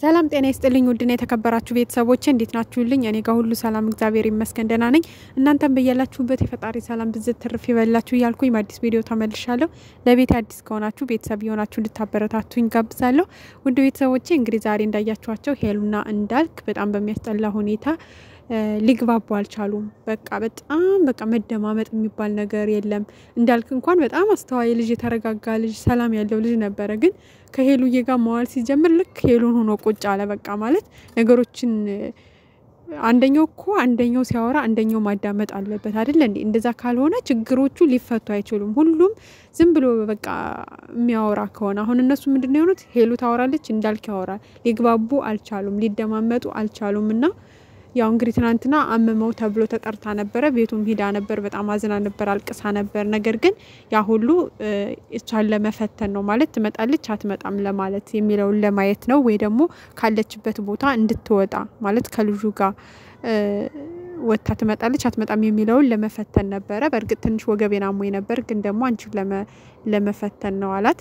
ሰላም ጤና ይስጥልኝ ውድና የተከበራችሁ ቤተሰቦቼ እንዴት ናችሁልኝ? እኔ ጋር ሁሉ ሰላም እግዚአብሔር ይመስገን ደህና ነኝ። እናንተም በያላችሁበት የፈጣሪ ሰላም ብዝት ትርፍ ይበላችሁ እያልኩኝ በአዲስ ቪዲዮ ተመልሻለሁ። ለቤት አዲስ ከሆናችሁ ቤተሰብ የሆናችሁ እንድታበረታቱኝ ጋብዛለሁ። ውድ ቤተሰቦቼ እንግዲህ ዛሬ እንዳያችኋቸው ሄሉና እንዳልክ በጣም በሚያስጠላ ሁኔታ ሊግባቡ አልቻሉም። በቃ በጣም በቃ መደማመጥ የሚባል ነገር የለም። እንዳልክ እንኳን በጣም አስተዋይ ልጅ፣ የተረጋጋ ልጅ፣ ሰላም ያለው ልጅ ነበረ። ግን ከሄሉዬ ጋር መዋል ሲጀምር ልክ ሄሉን ሆኖ ቁጭ አለ። በቃ ማለት ነገሮችን አንደኛው እኮ አንደኛው ሲያወራ አንደኛው ማዳመጥ አለበት አይደለ እንዴ? እንደዛ ካልሆነ ችግሮቹ ሊፈቱ አይችሉም። ሁሉም ዝም ብሎ በቃ የሚያወራ ከሆነ አሁን እነሱ ምንድን ነው የሆኑት? ሄሉ ታወራለች፣ እንዳልክ ያወራል። ሊግባቡ አልቻሉም፣ ሊደማመጡ አልቻሉም እና ያው እንግዲህ ትናንትና አመመው ተብሎ ተጠርታ ነበረ። ቤቱም ሂዳ ነበር። በጣም አዝና ነበር፣ አልቅሳ ነበር። ነገር ግን ያ ሁሉ እሷን ለመፈተን ነው ማለት ትመጣለች አትመጣም ለማለት የሚለውን ለማየት ነው፣ ወይ ደግሞ ካለችበት ቦታ እንድትወጣ ማለት ከልጁ ጋር ወጥታ ትመጣለች አትመጣም የሚለውን ለመፈተን ነበረ። በእርግጥ ትንሽ ወገቤን አሞኝ ነበር፣ ግን ደግሞ አንቺን ለመፈተን ነው አላት።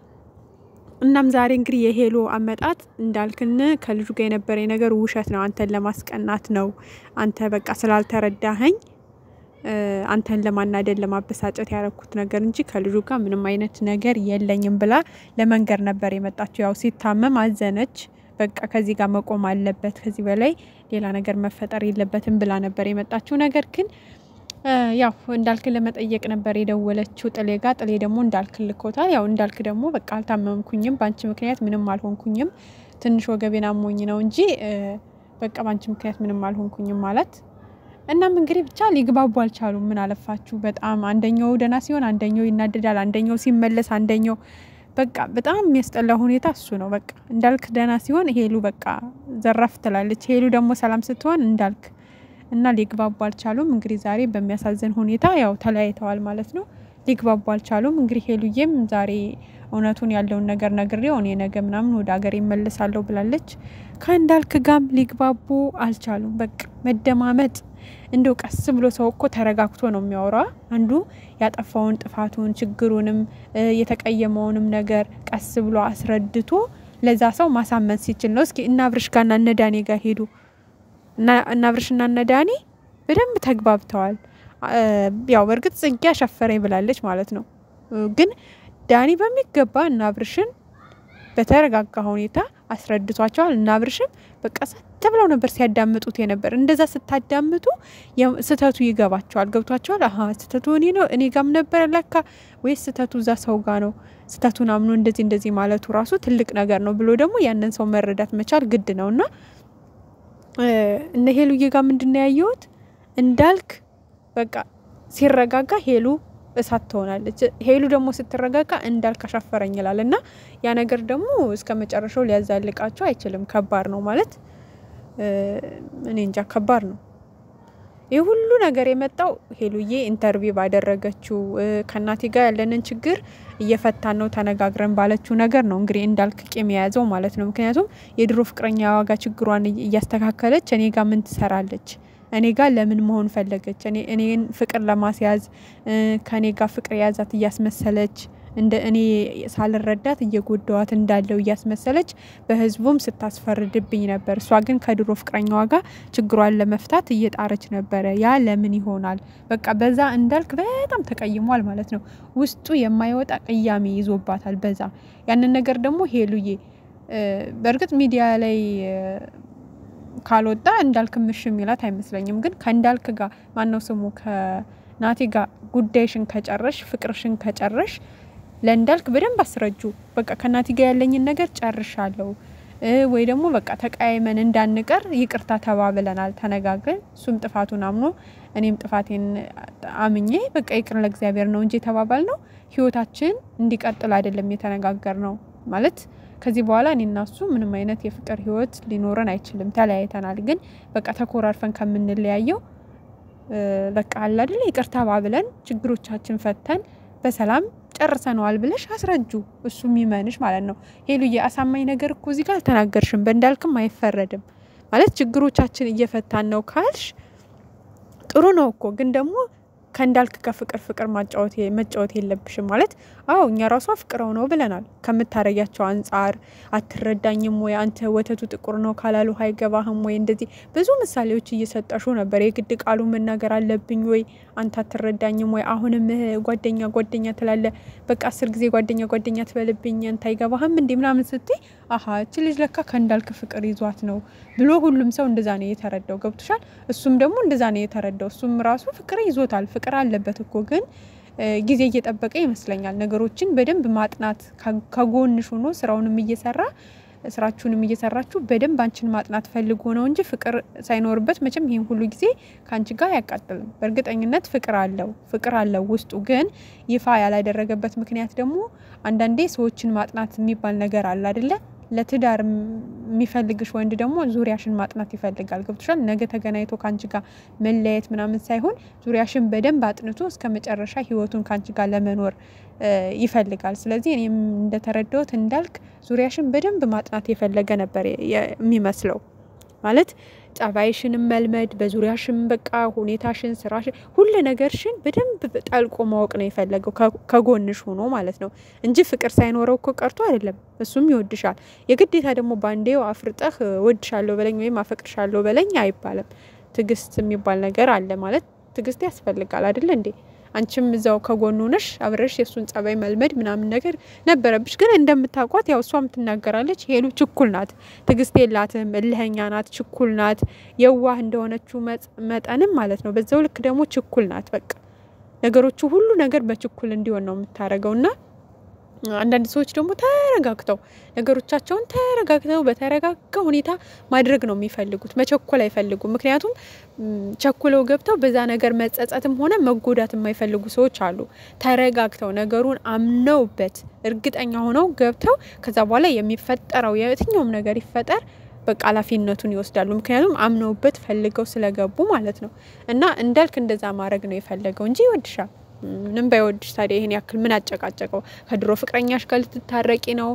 እናም ዛሬ እንግዲህ የሄሉ አመጣጥ እንዳልክን ከልጁ ጋር የነበረኝ ነገር ውሸት ነው፣ አንተን ለማስቀናት ነው፣ አንተ በቃ ስላልተረዳኸኝ አንተን ለማናደድ ለማበሳጨት ያረኩት ነገር እንጂ ከልጁ ጋር ምንም አይነት ነገር የለኝም ብላ ለመንገር ነበር የመጣችው። ያው ሲታመም አዘነች። በቃ ከዚህ ጋር መቆም አለበት፣ ከዚህ በላይ ሌላ ነገር መፈጠር የለበትም ብላ ነበር የመጣችው። ነገር ግን ያው እንዳልክ ለመጠየቅ ነበር የደወለችው ጥሌ ጋር። ጥሌ ደግሞ እንዳልክ ልኮታል። ያው እንዳልክ ደግሞ በቃ አልታመምኩኝም፣ በአንቺ ምክንያት ምንም አልሆንኩኝም፣ ትንሽ ወገቤን አሞኝ ነው እንጂ በቃ በአንቺ ምክንያት ምንም አልሆንኩኝም ማለት። እናም እንግዲህ ብቻ ሊግባቡ አልቻሉም። ምን አለፋችሁ በጣም አንደኛው ደህና ሲሆን አንደኛው ይናደዳል፣ አንደኛው ሲመለስ አንደኛው በቃ በጣም የሚያስጠላ ሁኔታ እሱ ነው። በቃ እንዳልክ ደህና ሲሆን ሄሉ በቃ ዘራፍ ትላለች፣ ሄሉ ደግሞ ሰላም ስትሆን እንዳልክ እና ሊግባቡ አልቻሉም። እንግዲህ ዛሬ በሚያሳዝን ሁኔታ ያው ተለያይተዋል ማለት ነው። ሊግባቡ አልቻሉም። እንግዲህ ሄሉዬም ዛሬ እውነቱን ያለውን ነገር ነግሬው እኔ ነገ ምናምን ወደ ሀገር ይመልሳለሁ ብላለች። ከእንዳልክ ጋም ሊግባቡ አልቻሉም። በቃ መደማመጥ እንደው ቀስ ብሎ ሰው እኮ ተረጋግቶ ነው የሚያወራ። አንዱ ያጠፋውን ጥፋቱን፣ ችግሩንም የተቀየመውንም ነገር ቀስ ብሎ አስረድቶ ለዛ ሰው ማሳመን ሲችል ነው። እስኪ እና አብርሽ ጋርና እነ ዳኔ ጋር ሄዱ እና አብርሽና እነ ዳኒ በደንብ ተግባብተዋል። ያው በእርግጥ ጽጌ አሻፈረኝ ብላለች ማለት ነው። ግን ዳኒ በሚገባ እና አብርሽን በተረጋጋ ሁኔታ አስረድቷቸዋል። እና አብርሽም በቃ ሰት ብለው ነበር ሲያዳምጡት የነበር። እንደዛ ስታዳምጡ ስህተቱ ይገባቸዋል፣ ገብቷቸዋል። አሀ ስህተቱ እኔ ነው እኔ ጋም ነበር ለካ ወይስ ስህተቱ እዛ ሰው ጋ ነው? ስህተቱን አምኖ እንደዚህ እንደዚህ ማለቱ ራሱ ትልቅ ነገር ነው ብሎ ደግሞ ያንን ሰው መረዳት መቻል ግድ ነው እና እነ ሄሉዬ ጋር ምንድን ነው ያየሁት? እንዳልክ በቃ ሲረጋጋ ሄሉ እሳት ትሆናለች። ሄሉ ደግሞ ስትረጋጋ እንዳልክ አሻፈረኝ ይላል እና ያ ነገር ደግሞ እስከ መጨረሻው ሊያዛልቃቸው አይችልም። ከባድ ነው ማለት እኔ እንጃ ከባድ ነው። ይህ ሁሉ ነገር የመጣው ሄሉዬ ኢንተርቪው ባደረገችው ከእናቴ ጋር ያለንን ችግር እየፈታን ነው ተነጋግረን ባለችው ነገር ነው እንግዲህ እንዳልክ ቂም የያዘው ማለት ነው። ምክንያቱም የድሮ ፍቅረኛ ዋጋ ችግሯን እያስተካከለች እኔ ጋር ምን ትሰራለች? እኔ ጋር ለምን መሆን ፈለገች? እኔን ፍቅር ለማስያዝ ከእኔ ጋር ፍቅር የያዛት እያስመሰለች እንደ እኔ ሳልረዳት እየጎዳዋት እንዳለው እያስመሰለች በህዝቡም ስታስፈርድብኝ ነበር። እሷ ግን ከድሮ ፍቅረኛዋ ጋር ችግሯን ለመፍታት እየጣረች ነበረ። ያ ለምን ይሆናል? በቃ በዛ እንዳልክ በጣም ተቀይሟል ማለት ነው። ውስጡ የማይወጣ ቅያሜ ይዞባታል። በዛ ያንን ነገር ደግሞ ሄሉዬ በእርግጥ ሚዲያ ላይ ካልወጣ እንዳልክ ምሽ የሚላት አይመስለኝም። ግን ከእንዳልክ ጋር ማነው ስሙ ከናቴ ጋር ጉዳይሽን ከጨረሽ ፍቅርሽን ከጨረሽ ለእንዳልክ በደንብ አስረጁ። በቃ ከናቲ ጋር ያለኝን ነገር ጨርሻለሁ ወይ ደግሞ በቃ ተቀያይመን እንዳንቀር ይቅርታ ተባብለናል፣ ተነጋግረን እሱም ጥፋቱን አምኖ እኔም ጥፋቴን አምኜ በቃ ይቅር ለእግዚአብሔር ነው እንጂ የተባባል ነው ህይወታችን እንዲቀጥል አይደለም የተነጋገር ነው ማለት ከዚህ በኋላ እኔ እና እሱ ምንም አይነት የፍቅር ህይወት ሊኖረን አይችልም። ተለያይተናል። ግን በቃ ተኮራርፈን ከምንለያየው በቃ አለ አይደለ ይቅርታ ባብለን ችግሮቻችን ፈተን በሰላም ጨርሰነዋል ብለሽ አስረጁ። እሱ የሚመንሽ ማለት ነው። ሄሉዬ አሳማኝ ነገር እኮ እዚህ ጋር አልተናገርሽም። በእንዳልክም አይፈረድም ማለት ችግሮቻችን እየፈታን ነው ካልሽ ጥሩ ነው እኮ ግን ደግሞ ከእንዳልክ ከፍቅር ፍቅር መጫወት የለብሽም ማለት አዎ እኛ ራሱ አፍቅረው ነው ብለናል። ከምታረጊያቸው አንጻር አትረዳኝም ወይ አንተ ወተቱ ጥቁር ነው ካላሉ አይገባህም ወይ እንደዚህ ብዙ ምሳሌዎች እየሰጠሹ ነበር። የግድ ቃሉ መናገር አለብኝ ወይ አንተ አትረዳኝም ወይ አሁንም ጓደኛ ጓደኛ ትላለ በቃ አስር ጊዜ ጓደኛ ጓደኛ ትበልብኝ አንተ አይገባህም እንዴ ምናምን ስትይ አሀ እች ልጅ ለካ ከእንዳልክ ፍቅር ይዟት ነው ብሎ ሁሉም ሰው እንደዛ ነው የተረዳው። ገብቶሻል? እሱም ደግሞ እንደዛ ነው የተረዳው። እሱም ራሱ ፍቅር ይዞታል። ፍቅር አለበት እኮ ግን ጊዜ እየጠበቀ ይመስለኛል ነገሮችን በደንብ ማጥናት ከጎንሽ ሆኖ ስራውንም እየሰራ ስራችሁንም እየሰራችሁ በደንብ አንቺን ማጥናት ፈልጎ ነው እንጂ ፍቅር ሳይኖርበት መቼም ይህን ሁሉ ጊዜ ከአንቺ ጋር አያቃጥልም። በእርግጠኝነት ፍቅር አለው ፍቅር አለው ውስጡ። ግን ይፋ ያላደረገበት ምክንያት ደግሞ አንዳንዴ ሰዎችን ማጥናት የሚባል ነገር አለ አይደለ? ለትዳር የሚፈልግሽ ወንድ ደግሞ ዙሪያሽን ማጥናት ይፈልጋል። ገብቶሻል? ነገ ተገናኝቶ ከአንቺ ጋር መለያየት ምናምን ሳይሆን ዙሪያሽን በደንብ አጥንቶ እስከ መጨረሻ ህይወቱን ከአንቺ ጋር ለመኖር ይፈልጋል። ስለዚህ እኔም እንደተረዳሁት እንዳልክ ዙሪያሽን በደንብ ማጥናት የፈለገ ነበር የሚመስለው ማለት ጸባይሽንም መልመድ በዙሪያሽን በቃ ሁኔታሽን፣ ስራሽን፣ ሁሉ ነገርሽን በደንብ ጠልቆ ማወቅ ነው የፈለገው ከጎንሽ ሆኖ ማለት ነው እንጂ ፍቅር ሳይኖረው እኮ ቀርቶ አይደለም። እሱም ይወድሻል። የግዴታ ደግሞ ባንዴው አፍርጠህ ወድሻለሁ በለኝ ወይም አፈቅርሻለሁ በለኝ አይባልም። ትዕግስት የሚባል ነገር አለ ማለት ትዕግስት ያስፈልጋል አይደለ እንዴ? አንቺም እዛው ከጎኑ ነሽ አብረሽ የእሱን ጸባይ መልመድ ምናምን ነገር ነበረብሽ። ግን እንደምታውቋት ያው እሷም ትናገራለች፣ ሄሉ ችኩል ናት፣ ትዕግስት የላትም፣ እልኸኛ ናት፣ ችኩል ናት። የዋህ እንደሆነችው መጠንም ማለት ነው በዛው ልክ ደግሞ ችኩል ናት። በቃ ነገሮቹ ሁሉ ነገር በችኩል እንዲሆን ነው የምታደርገው እና አንዳንድ ሰዎች ደግሞ ተረጋግተው ነገሮቻቸውን ተረጋግተው በተረጋጋ ሁኔታ ማድረግ ነው የሚፈልጉት። መቸኮል አይፈልጉም። ምክንያቱም ቸኩለው ገብተው በዛ ነገር መጸጸትም ሆነ መጎዳት የማይፈልጉ ሰዎች አሉ። ተረጋግተው ነገሩን አምነውበት እርግጠኛ ሆነው ገብተው ከዛ በኋላ የሚፈጠረው የትኛውም ነገር ይፈጠር በቃ ኃላፊነቱን ይወስዳሉ። ምክንያቱም አምነውበት ፈልገው ስለገቡ ማለት ነው። እና እንዳልክ እንደዛ ማድረግ ነው የፈለገው እንጂ ይወድሻል ምንም ባይወድሽ ታዲያ ይሄን ያክል ምን አጨቃጨቀው? ከድሮ ፍቅረኛሽ ጋር ልትታረቂ ነው?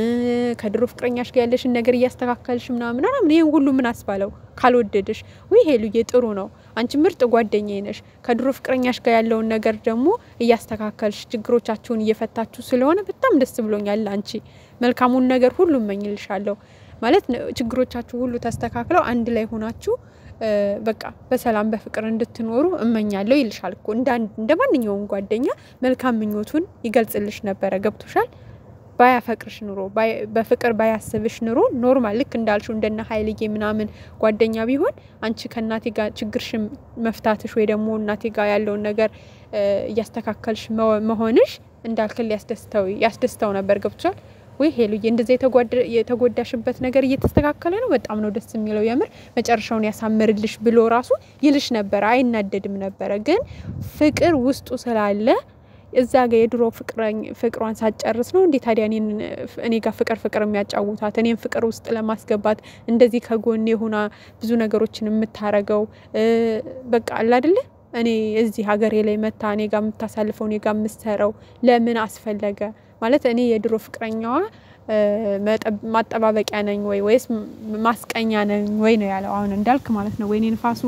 ከድሮ ፍቅረኛሽ ጋር ያለሽን ነገር እያስተካከልሽ ምናምን ምናምን ይሄን ሁሉ ምን አስባለው? ካልወደድሽ ወይ ሄሉዬ ጥሩ ነው፣ አንቺ ምርጥ ጓደኛዬ ነሽ። ከድሮ ፍቅረኛሽ ጋር ያለውን ነገር ደግሞ እያስተካከልሽ ችግሮቻችሁን እየፈታችሁ ስለሆነ በጣም ደስ ብሎኛል። አንቺ መልካሙን ነገር ሁሉ እመኝልሻለሁ። ማለት ችግሮቻችሁ ሁሉ ተስተካክለው አንድ ላይ ሆናችሁ በቃ በሰላም በፍቅር እንድትኖሩ እመኛለሁ ይልሻል እኮ እንደ ማንኛውም ጓደኛ መልካም ምኞቱን ይገልጽልሽ ነበረ። ገብቶሻል? ባያፈቅርሽ ኑሮ በፍቅር ባያስብሽ ኑሮ ኖርማል ልክ እንዳልሽው እንደነ ሀይልዬ ምናምን ጓደኛ ቢሆን አንቺ ከእናቴ ጋር ችግርሽ መፍታትሽ ወይ ደግሞ እናቴ ጋር ያለውን ነገር እያስተካከልሽ መሆንሽ እንዳልክል ያስደስተው ነበር። ገብቶሻል ወይ ሄሉዬ? እንደዚ የተጎዳሽበት ነገር እየተስተካከለ ነው። በጣም ነው ደስ የሚለው የምር መጨረሻውን ያሳምርልሽ ብሎ ራሱ ይልሽ ነበረ። አይናደድም ነበረ። ግን ፍቅር ውስጡ ስላለ እዛ ጋ የድሮ ፍቅሯን ሳጨርስ ነው እንዴ ታዲያ እኔ ጋር ፍቅር ፍቅር የሚያጫውታት እኔም ፍቅር ውስጥ ለማስገባት እንደዚህ ከጎኔ ሆና ብዙ ነገሮችን የምታረገው በቃ አለ አይደለ እኔ እዚህ ሀገሬ ላይ መታ እኔ ጋር የምታሳልፈው እኔ ጋር የምትሰራው ለምን አስፈለገ? ማለት እኔ የድሮ ፍቅረኛዋ ማጠባበቂያ ነኝ ወይ ወይስ ማስቀኛ ነኝ ወይ ነው ያለው። አሁን እንዳልክ ማለት ነው ወይኔ ንፋሱ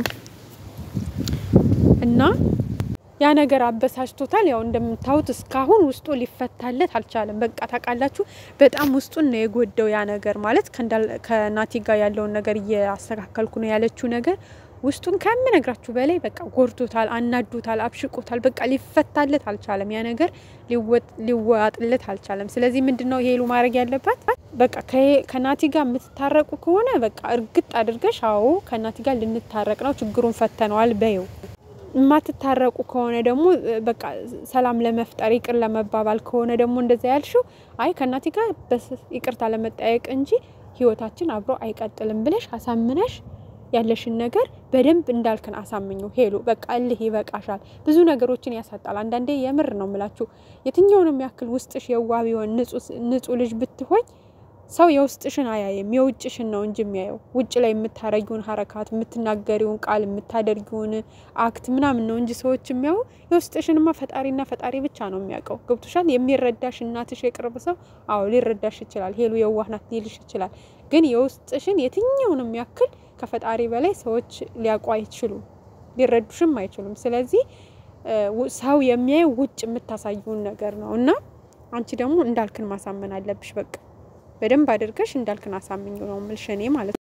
እና ያ ነገር አበሳጭቶታል። ያው እንደምታዩት እስካሁን ውስጡ ሊፈታለት አልቻለም። በቃ ታውቃላችሁ፣ በጣም ውስጡን ነው የጎዳው ያ ነገር ማለት ከናቲ ጋር ያለውን ነገር እያስተካከልኩ ነው ያለችው ነገር ውስጡን ከምነግራችሁ በላይ በቃ ጎድቶታል፣ አናዶታል፣ አብሽቆታል። በቃ ሊፈታለት አልቻለም። ያ ነገር ሊዋጥለት አልቻለም። ስለዚህ ምንድን ነው ሄሉ ማድረግ ያለባት? በቃ ከናቲ ጋር የምትታረቁ ከሆነ በቃ እርግጥ አድርገሽ አዎ ከናቲ ጋር ልንታረቅ ነው ችግሩን ፈተነዋል በይው። የማትታረቁ ከሆነ ደግሞ በቃ ሰላም ለመፍጠር ይቅር ለመባባል ከሆነ ደግሞ እንደዛ ያልሽው አይ ከናቲ ጋር ይቅርታ ለመጠያየቅ እንጂ ህይወታችን አብሮ አይቀጥልም ብለሽ አሳምነሽ ያለሽን ነገር በደንብ እንዳልክን አሳምኙ። ሄሉ በቃ እልህ ይበቃሻል። ብዙ ነገሮችን ያሳጣል። አንዳንዴ የምር ነው ምላችሁ የትኛውንም ያክል ውስጥሽ የዋህ ቢሆን ንጹህ ልጅ ብትሆኝ ሰው የውስጥሽን አያይም የውጭሽን ነው እንጂ የሚያየው። ውጭ ላይ የምታረጊውን ሀረካት፣ የምትናገሪውን ቃል፣ የምታደርጊውን አክት ምናምን ነው እንጂ ሰዎች የሚያዩ የውስጥሽንማ ፈጣሪና ፈጣሪ ብቻ ነው የሚያውቀው። ገብቶሻል? የሚረዳሽ እናትሽ የቅርብ ሰው አዎ ሊረዳሽ ይችላል። ሄሉ የዋህ ናት ሊልሽ ይችላል። ግን የውስጥሽን የትኛውንም ያክል ከፈጣሪ በላይ ሰዎች ሊያውቁ አይችሉም፣ ሊረዱሽም አይችሉም። ስለዚህ ሰው የሚያየው ውጭ የምታሳዩን ነገር ነው እና አንቺ ደግሞ እንዳልክን ማሳመን አለብሽ። በቃ በደንብ አድርገሽ እንዳልክን አሳምኝ ነው የምልሽ እኔ ማለት ነው።